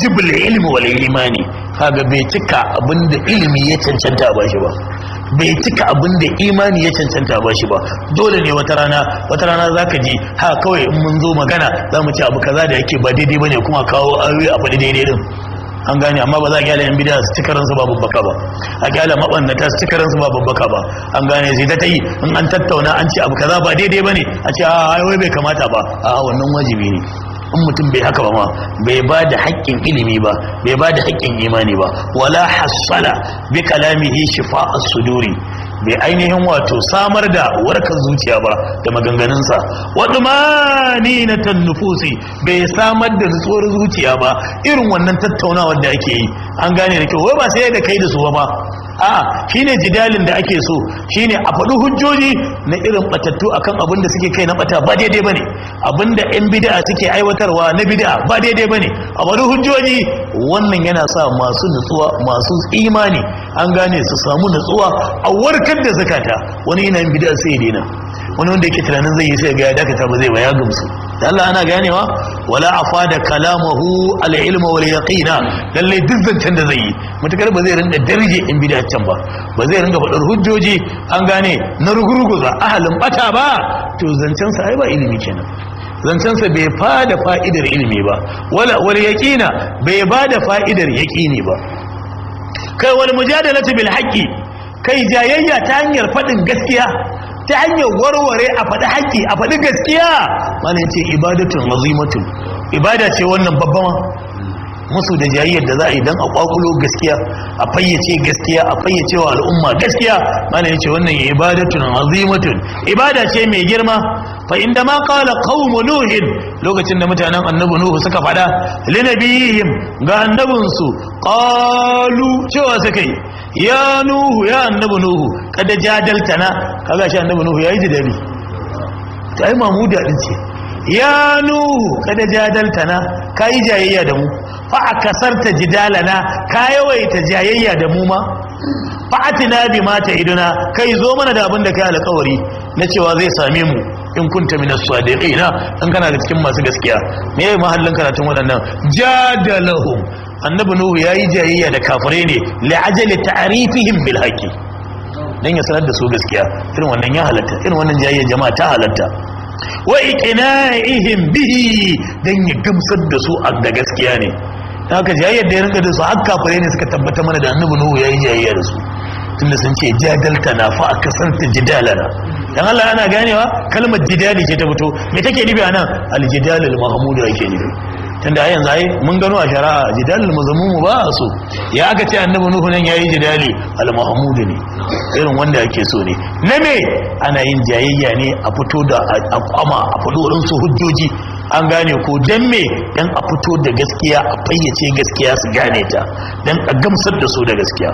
mujibul ilmi wal imani kaga bai cika abinda ilimi ya cancanta ba shi ba bai cika abinda imani ya cancanta ba shi ba dole ne wata rana wata rana zaka ji ha kawai in mun zo magana za mu ci abu kaza da yake ba daidai bane kuma kawo ayoyi a faɗi daidai din an gane amma ba za a kyale yan bidiya su cika ransu ba babbaka ba a kyale mabannata su cika ransu ba babbaka ba an gane sai ta yi in an tattauna an ce abu kaza ba daidai bane a ce a wai bai kamata ba a wannan wajibi ne in mutum bai haka ba ma bai ba da haƙƙin ilimi ba bai ba da haƙƙin imani ba wala hassala bi kalamihi shifa'as suduri bai ainihin wato samar da warkar zuciya ba da maganganunsa wadda mani na tannufusi bai samar da nutsuwar zuciya ba irin wannan tattaunawar da ake yi an gane da kyau wai ba sai da kai da su ba a shine jidalin da ake so shine a faɗi hujjoji na irin batattu akan abin da suke kai na bata ba daidai bane abin da yan bid'a suke aiwatarwa na bid'a ba daidai bane a faɗi hujjoji wannan yana sa masu nutsuwa masu imani an gane su samu nutsuwa a warkar da zakata wani yana yin bid'a sai ya daina wani wanda yake tunanin zai yi sai ga ya dakata ba zai ba ya gamsu da Allah ana ganewa wala afada kalamahu al ilma wal yaqina lalle duk zancen da zai yi mutakar ba zai rinda darje in bid'a can ba ba zai ringa faɗar hujjoji an gane na rugurguza ahalin bata ba to zancen sa ai ba ilimi kenan zancen sa bai fada fa'idar ilimi ba wala wal yaqina bai bada fa'idar yaqini ba kai wal mujadalatu bil haqqi kai jayayya ta hanyar faɗin gaskiya ta hanyar warware a faɗi haƙƙi a faɗi gaskiya mana ce ibadatun azimatun ibada ce wannan babba ma musu da jayayyar da za a yi don a kwakulo gaskiya a fayyace gaskiya a fayyace wa al'umma gaskiya mana ce wannan ibadatun azimatun ibada ce mai girma fa inda ma qala qaumu nuhin lokacin da mutanen annabi nuhu suka faɗa linabiyihim ga annabinsu qalu cewa suka yi ya nuhu ya annabi nuhu kada jadaltana kaga shi annabi nuhu yayi jidali ta yi mamuda din ce ya nuhu kada jadaltana kai jayayya da mu fa akasarta jidalana ka yawaita jayayya da mu ma fa atina bi mata iduna kai zo mana da abin da kai alƙawari na cewa zai same mu in kunta minas sadiqina in kana da cikin masu gaskiya me yayi mahallin karatun waɗannan jadalahum annabi nuhu yayi jayayya da kafirai ne li ajali ta'rifihim bil haqqi dan ya sanar da su gaskiya irin wannan ya halatta irin wannan jayayya jama'a ta halatta wa iqna'ihim bihi dan ya gamsar da su da gaskiya ne haka jayayyar da ya rinka da su har kafirai ne suka tabbata mana da annabi nuhu yayi jayayya da su tunda sun ce jadalta na fa aka santa jidalana dan Allah ana ganewa kalmar jidali ce ta fito me take nufi anan aljidal al-mahmud yake nufi tunda a yanzu ai mun gano a shari'a jidal al-mazmum ba so ya aka ce annabi nuhu nan yayi jidali al-mahmud ne irin wanda ake so ne na me ana yin jayayya ne a fito da a kwama a fito wurin su hujjoji an gane ko dan me dan a fito da gaskiya a fayyace gaskiya su gane ta dan a gamsar da su da gaskiya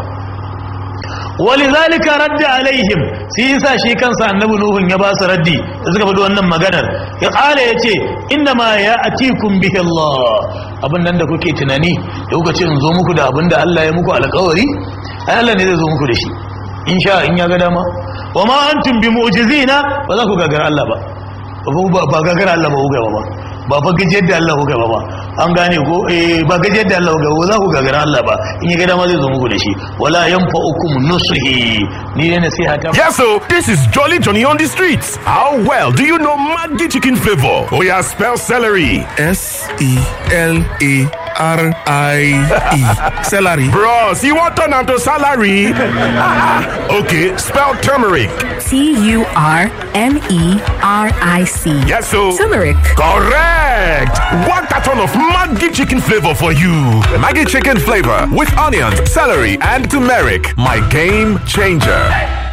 ولذلك رد عليهم sai yasa shi kansa annabi nuhun ya ba su raddi da suka faɗi wannan maganar ya ƙara ya ce inna ma ya atikum bihi Allah abin nan da kuke tunani da kuka ce in zo muku da abin da Allah ya muku alƙawari ai Allah ne zai zo muku da shi in sha in ya ga dama wa ma antum bi mu'jizina ba za ku gagara Allah ba ba gagara Allah ba ku gaba ba ba fa gajiyar da Allah kuka ba ba an gane ko eh ba gajiyar da Allah kuka ba za ku gagara Allah ba in ya ga dama zai zo muku da shi wala yanfa'ukum nusuhi ni ne nasiha ta Yes, so this is Jolly Johnny on the streets. How well do you know Maggi chicken flavor? Oh yeah, spell celery. S E L A R I E. Celery. Bros, you want turn to salary? okay, spell turmeric. T U R M E R I C. Yes, so Turmeric. correct. One carton of Maggi chicken flavor for you. Maggie chicken flavor with onions, celery, and turmeric. My game changer.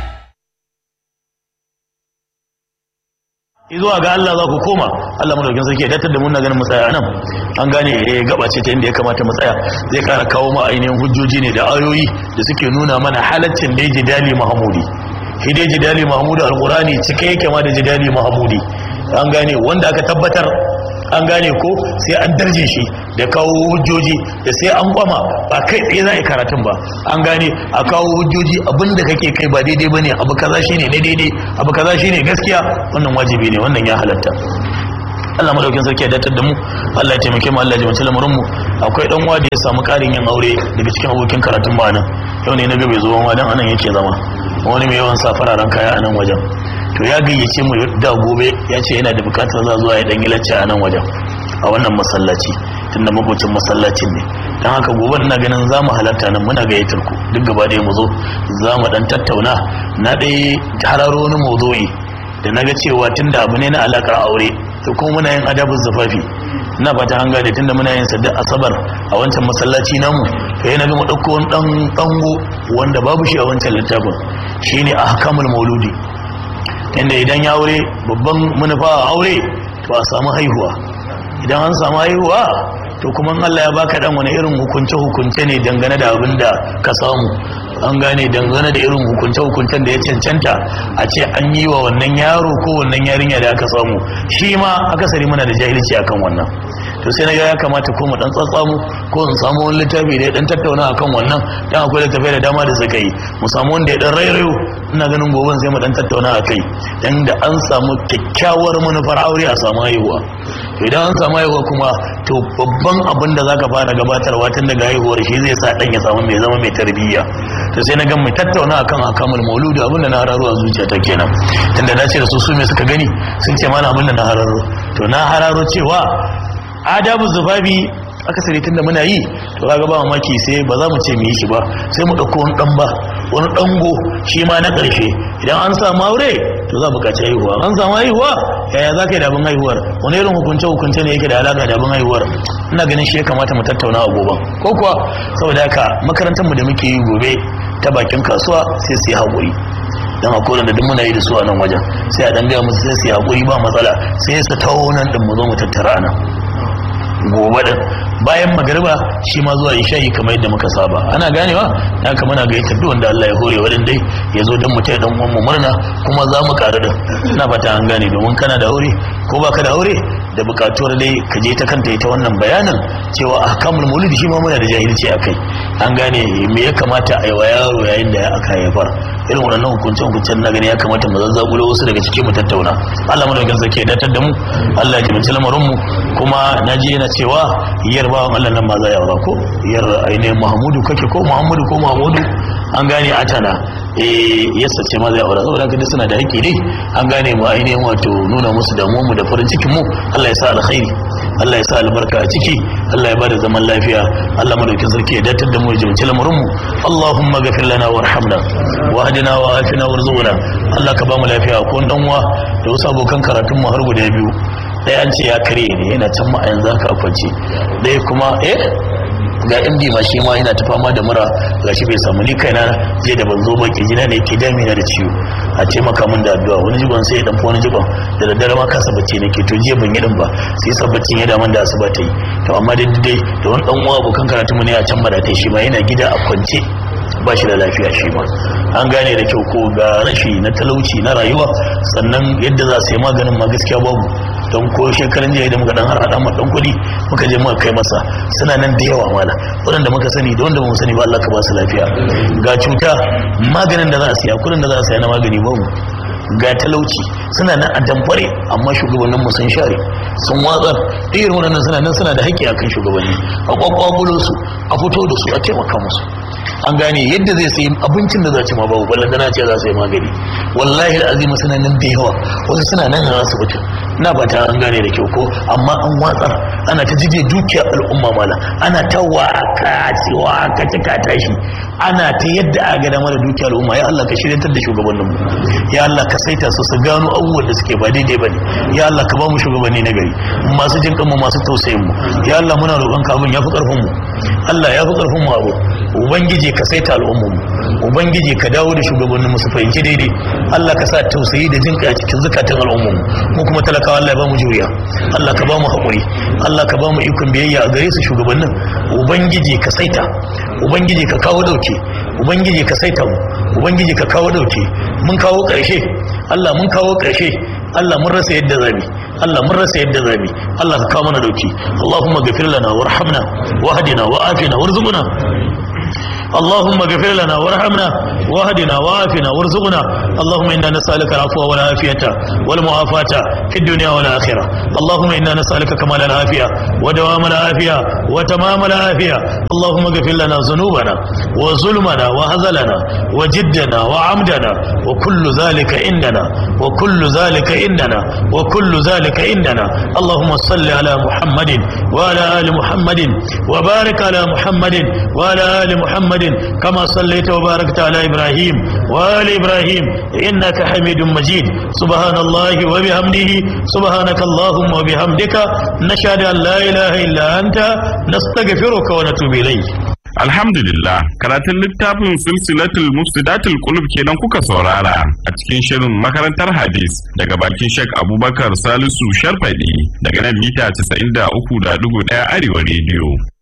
zuwa ga Allah za ku koma Allah madaukin sarki ya datar da mun na ganin matsaya nan an gane eh gaba ce ta inda ya kamata matsaya zai kara kawo mu ainihin hujjoji ne da ayoyi da suke nuna mana halaccin da jidali mahmudi shi dai jidali mahmudi alqurani cike yake ma da jidali mahmudi an gane wanda aka tabbatar an gane ko sai an darje shi da kawo hujjoji da sai an kwama ba kai tsaye za a yi karatun ba an gane a kawo hujjoji abinda kake kai ba daidai ba ne abu kaza shine na daidai abu kaza shine gaskiya wannan wajibi ne wannan ya halatta Allah madaukin sarki ya datar da mu Allah ya taimake mu Allah ya jimance lamarin mu akwai dan uwa da ya samu karin yin aure daga cikin abokin karatun mu anan yau ne na ga bai zo wa dan anan yake zama wani mai yawan sa fararen kaya a nan wajen to ya gayyace mu da gobe ya ce yana da bukatar za zuwa ya dan yi lacce a nan wajen a wannan masallaci tunda makocin masallacin ne don haka gobe ina ganin za mu halarta nan muna gayyatar ku duk gaba ɗaya mu zo za mu dan tattauna na ɗaya hararo wani mawdu'i da na ga cewa tunda abu ne na alakar aure to kuma muna yin adabin zafafi ina fata an gane tunda muna yin sadda asabar a wancan masallaci namu to yana ga mu ɗauko wani ɗan ɗango wanda babu shi a wancan littafin shine ahkamul mauludi inda idan ya aure babban manufa a aure to a samu haihuwa idan an samu haihuwa to kuma Allah ya baka dan wani irin hukunce hukunce ne dangane da abin da ka samu an gane dangane da irin hukunce hukuncen da ya cancanta a ce an yi wa wannan yaro ko wannan yarinya da aka samu shi ma akasari muna da jahilci akan wannan to sai na ga ya kamata ko mu dan tsatsamu ko in samu wani littafi da ya dan tattauna akan wannan dan akwai littafai da dama da suka yi mu samu wanda ya dan rairayo ina ganin gobe sai mu dan tattauna akai dan da an samu kyakkyawar manufar aure a samu haihuwa idan an samu haihuwa kuma to babban abin da zaka fara gabatarwa tun daga haihuwar shi zai sa dan ya samu mai zama mai tarbiyya to sai na ga mu tattauna akan akamul mauludu abin da na hararo a zuciyata kenan tunda na ce da su su me suka gani sun ce mana abin da na hararo to na hararo cewa adabu zubabi akasari tunda muna yi to kaga ba mamaki sai ba za mu ce mu yi shi ba sai mu dauko wani dan ba wani dango shi ma na karshe idan an samu aure to za mu kaci haihuwa an samu haihuwa yaya za ka yi da abin haihuwar wani irin hukunce hukunce ne yake da alaka da abin haihuwar ina ganin shi ya kamata mu tattauna a gobe ko kuwa saboda haka makarantar mu da muke yi gobe ta bakin kasuwa sai su yi haƙuri dan a kowane da duk muna yi da su a nan wajen sai a dan gaya musu sai su yi haƙuri ba matsala sai su taho nan din mu zo mu tattara nan gobe din bayan magariba shi ma zuwa isha'i kamar yadda muka saba ana ganewa ya kama na gaita duk wanda Allah ya hore wa dai ya zo don mutai dan uwan mu murna kuma za mu karu din ina fata an gane domin kana da aure ko baka da aure da bukatuwar dai ka je ta kanta ita wannan bayanin cewa ahkamul maulidi shi ma muna da jahilci akai an gane me ya kamata a yi wa yaro yayin da aka haifar irin waɗannan hukunce hukuncen na gani ya kamata mu zazzagulo wasu daga cikin mu tattauna Allah mu da gansa ke datar da mu Allah ya jibinci lamarin mu kuma naji yana cewa yar bawan Allah nan ma za ya aura ko yar ainihin Muhammadu kake ko Muhammadu ko Muhammadu an gane atana eh yasa ce ma zai aura saboda haka suna da haƙƙi ne an gane mu ainihin wato nuna musu damuwar mu da farin cikin mu Allah ya sa alkhairi Allah ya sa albarka a ciki Allah ya bada zaman lafiya Allah madaukin sarki ya datar da mu ya jimci lamarin mu Allahumma ghafir lana warhamna wa hadina wa afina warzuqna Allah ka ba mu lafiya ko dan uwa da wasu abokan karatun mu har guda biyu ɗaya an ce ya kare ne yana can ma a yanzu haka kwance ɗaya kuma eh ga md ma shi ma yana ta fama da mura ga shi bai samu ni kaina je da ban zo ba ke jina ne ke damina da ciwo a taimaka min da addu'a wani jigon sai ya dan wani jigon da daddare ma kasa bacci nake to jiya ban yi din ba sai sa baccin ya daman da asuba ta yi to amma dai dai da wani dan uwa abokan karatu mu ne a can madatai shi ma yana gida a kwance ba shi da lafiya shi ma an gane da kyau ko ga rashi na talauci na rayuwa sannan yadda za su yi maganin ma gaskiya babu don ko shekaran jiya da muka dan har hada mu dan kuɗi muka je muka kai masa suna nan da yawa mala waɗanda muka sani da wanda ba mu sani ba Allah ka ba su lafiya ga cuta maganin da za a siya kuɗin da za a siya na magani babu ga talauci suna nan a damfare amma shugabannin mu sun share sun watsar irin waɗannan suna nan suna da haƙƙi akan shugabanni a kwakwabulo su a fito da su a taimaka musu an gane yadda zai sayi abincin da za ci ma babu ballan dana ce za su yi magani wallahi al'azima suna nan da yawa wasu suna nan a asibitin na ba ta an gane da kyau ko amma an watsar ana ta jije dukiyar al'umma mala ana ta waka cewa ka cika tashi ana ta yadda a ga dama da dukiyar al'umma ya Allah ka shiryantar da shugabanninmu ya Allah ka saita su su gano abubuwan da suke ba daidai bane ya Allah ka ba mu shugabanni na gari masu jin kanmu masu tausayin mu ya Allah muna roƙon ka abin yafi karfin mu Allah yafi karfin mu abu ubangiji ka saita al'ummar mu ubangiji ka dawo da shugabannin mu su fahimci daidai Allah ka sa tausayi da jin kai a cikin zakatan al'ummar mu mu kuma talakawa Allah ya ba mu juriya Allah ka ba mu haƙuri Allah ka ba mu ikon biyayya a gare su shugabannin ubangiji ka saita ubangiji ka kawo dauke ubangiji ka saita mu ubangiji ka kawo dauke mun kawo ƙarshe Allah mun kawo ƙarshe Allah mun rasa yadda zabi Allah mun rasa yadda zabi Allah ka kawo mana dauki Allahumma ghafir lana warhamna wahdina wa'afina warzuqna اللهم اغفر لنا وارحمنا واهدنا وعافنا وارزقنا اللهم إنا نسألك العفو والعافية والمعافاة في الدنيا والآخرة اللهم إنا نسألك كمال العافية ودوام العافية وتمام العافية اللهم اغفر لنا ذنوبنا وظلمنا وهزلنا وجدنا وعمدنا وكل ذلك عندنا وكل ذلك عندنا وكل ذلك عندنا اللهم صل على محمد وعلى آل محمد وبارك على محمد وعلى آل محمد كما صليت وباركت على إبراهيم وآل إبراهيم إنك حميد مجيد سبحان الله وبحمده سبحانك اللهم وبحمدك نشهد أن لا إله إلا أنت نستغفرك ونتوب إليك Alhamdulillah karatun littafin silsilatul mufsidatul qulub kenan kuka saurara a cikin shirin makarantar hadis daga bakin Sheikh Abubakar Salisu Sharfadi daga nan mita 93.1 Arewa Radio.